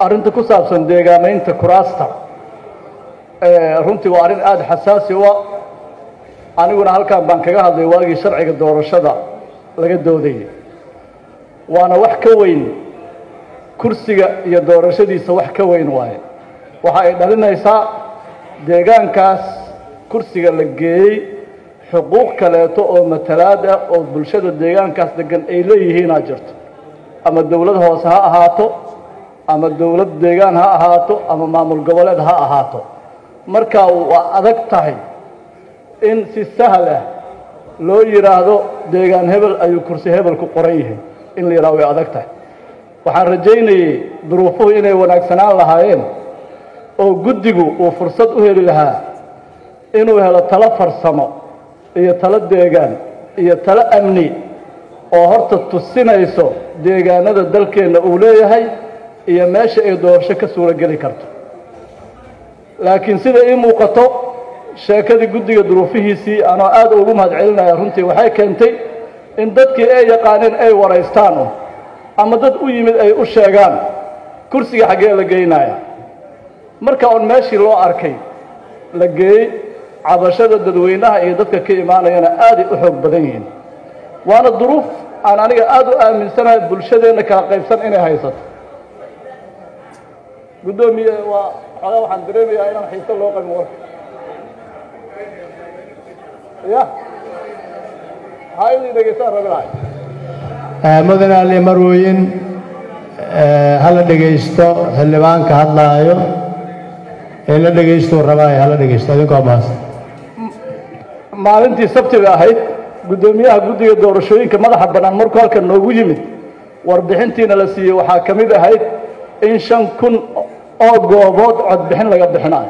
arrinta ku saabsan deegaamaynta kuraasta runtii waa arrin aada xasaasi u ah aniguna halkan baan kaga hadlay waagii sharciga doorashada laga doodayay waana wax ka weyn kursiga iyo doorashadiisa wax ka weyn waaye waxa ay dhalinaysaa deegaankaas kursiga la geeyey xuquuq kaleeto oo matalaad ah oo bulshada deegaankaas degan ay leeyihiinaa jirto ama dawlad hoose ha ahaato ama dawlad deegaan ha ahaato ama maamul goboleed ha ahaato markaa waa adag tahay in si sahal ah loo yidhaahdo deegaan hebel ayuu kursi hebel ku qoran yihiin in la yidhahdo way adag tahay waxaan rajaynayey duruufuhu inay wanaagsanaan lahaayeen oo guddigu uu fursad u heli lahaa inuu helo talo farsamo iyo talo deegaan iyo talo amni oo horta tusinayso deegaanada dalkeenna uu leeyahay iyo meesha ay doorasho ka suuro geli karto laakiin sida ii muuqato sheekadii guddiga duruufihiisii anoo aada ugu mahad celinaya runtii waxay keentay in dadkii ay yaqaaneen ay waraystaan un ama dad u yimid ay u sheegaan kursiga xaggee la geynaya marka un meeshii loo arkay la geeyey cabashada dadweynaha iyo dadka ka imaanayana aaday u xoog badan yihiin waana duruuf aan aniga aada u aaminsanahay bulshadeenna kala qaybsan inay haysato guddoomiye waa xoogaa waxaan dareemayaa inaan xiise loo qabin warka ya ha inay dhegeystaan rabi lahay mudane ali marweyn hala dhegaysto xildhibaanka hadlaayo ee la dhegaysto rabaayo hala dhegaysto idinkoo mahadsan maalintii sabtiga ahayd guddoomiyaha guddiga doorashooyinka madaxa bannaan markuu halkan noogu yimid warbixintiina la siiyey waxaa ka mid ahayd in shan kun oo goobood codbixin laga bixinayo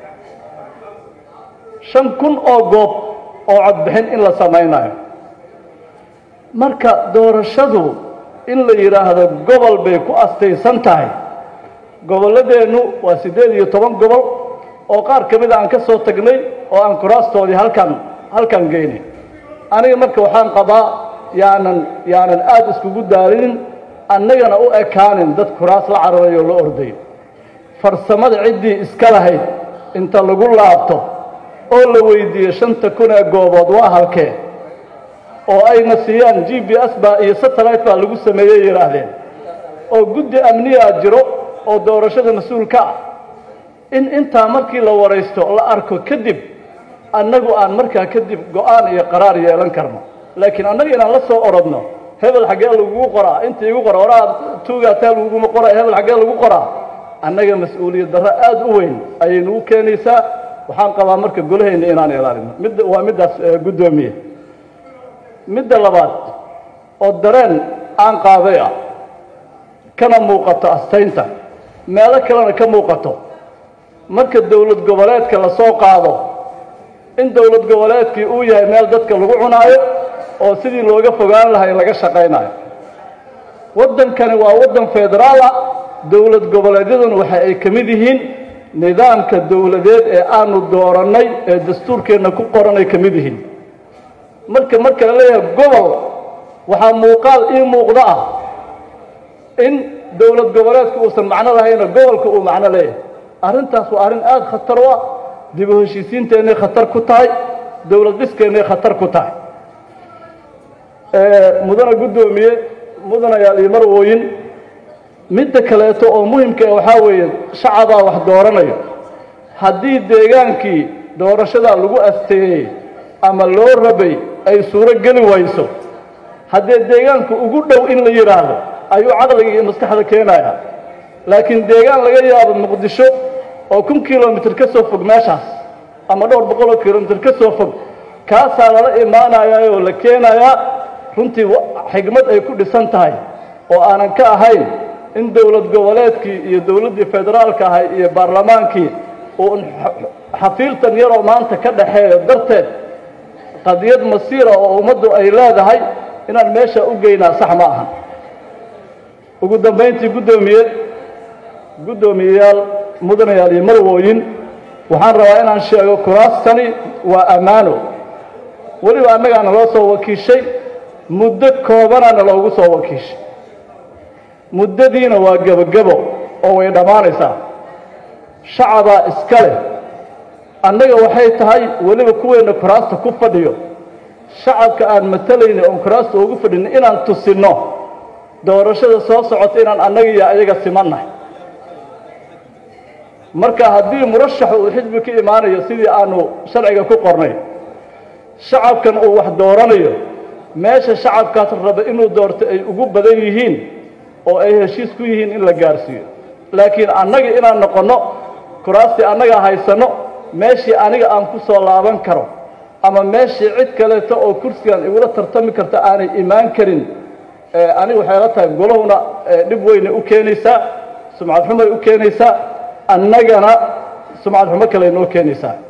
shan kun oo goob oo codbixin in la samaynayo marka doorashadu in la yidhaahdo gobol bay ku astaysan tahay gobolladeennu waa siddeed iyo toban gobol oo qaar ka mida aan ka soo tagnay oo aan kuraastoodii halkan halkan geynay aniga marka waxaan qabaa yaanan yaanan aada iskugu daalinin annagana u ekaanin dad kuraas la cararayo la orday farsamada ciddii iska lahayd inta lagu laabto oo la weydiiyo shanta kun ee goobood waa halkee oo ayna siiyaan g b s baa iyo satellite baa lagu sameeyey yidhaahdeen oo guddi amniyaa jiro oo doorashada mas-uulka ah in intaa markii la waraysto la arko kadib annagu aan markaa kadib go-aan iyo qaraar yeelan karno laakiin annaga inaan la soo orodno hebel xaggee lagugu qoraa inta igu qora oraa tuugaataa laguguma qora hebel xaggee lagu qoraa annaga mas-uuliyad darro aada u weyn ayay nagu keenaysaa waxaan qabaa marka golahayna inaan ilaalino midda waa middaas guddoomiye midda labaad oo dareen aan qaaday ah kana muuqato astaynta meelo kalena ka muuqato marka dowlad goboleedka la soo qaado in dowlad goboleedkii uu yahay meel dadka lagu cunaayo oo sidii looga fogaan lahay laga shaqaynayo waddankani waa waddan federaal ah dowlad goboleedyaduna waxa ay ka mid yihiin nidaamka dowladeed ee aanu doorannay ee dastuurkeenna ku qoranay ka mid yihiin marka marka la leeyahay gobol waxaa muuqaal ii muuqda ah in dowlad goboleedku uusan macno lahayna gobolka uu macno leeyahay arrintaas waa arrin aada khatar u ah dib u heshiisiinteennay khatar ku tahay dowlad dhiskeenay khatar ku tahay mudana guddoomiye mudanayaal iyo marwooyin midda kaleeto oo muhimka ah waxaa weeye shacabaa wax dooranayo haddii deegaankii doorashadaa lagu asteeyey ama loo rabay ay suuro geli wayso haddee deegaanku ugu dhow in la yidhaahdo ayuu caqliga iyo maskaxda keenaya laakiin deegaan laga yaabo muqdisho oo kun kilomitr ka soo fog meeshaas ama dhowr boqol oo kilomitr ka soo fog kaasaa lala imaanayaa oo la keenayaa runtii xigmad ay ku dhisan tahay oo aanan ka ahayn in dowlad goboleedkii iyo dowladdii federaalka ahay iyo baarlamaankii uun xafiiltan yaroo maanta ka dhaxeeyo darteed qadiyad masiira oo ummaddu ay leedahay inaan meesha u geynaa sax ma aha ugu dambayntii guddoomiye guddoomiyeyaal mudanayaal iyo marwooyin waxaan rabaa inaan sheego kuraastani waa ammaano weliba annagaana loo soo wakiishay muddo koobanaana loogu soo wakiishay muddadiina waa gebogebo oo way dhammaanaysaa shacabaa iska leh annaga waxay tahay weliba kuweenna kuraasta ku fadhiyo shacabka aan matalayna oon kuraasta ugu fadhino inaan tusinno doorashada soo socota inaan annaga iyo ayaga simannahay marka haddii murashax uu xisbi ka imaanayo sidii aanu sharciga ku qornay shacabkan uu wax dooranayo meesha shacabkaas raba inuu doorto ay ugu badan yihiin oo ay heshiis ku yihiin in la gaarsiiyo laakiin annaga inaan noqonno kuraastii annaga haysanno meeshii aniga aan ku soo laaban karo ama meeshii cid kaleeto oo kursigan igula tartami karta aanay imaan karin aniga waxay la tahay golahuna dhib weynay u keenaysaa sumcad xumay u keenaysaa annagana sumcad xumo kale noo keenaysaa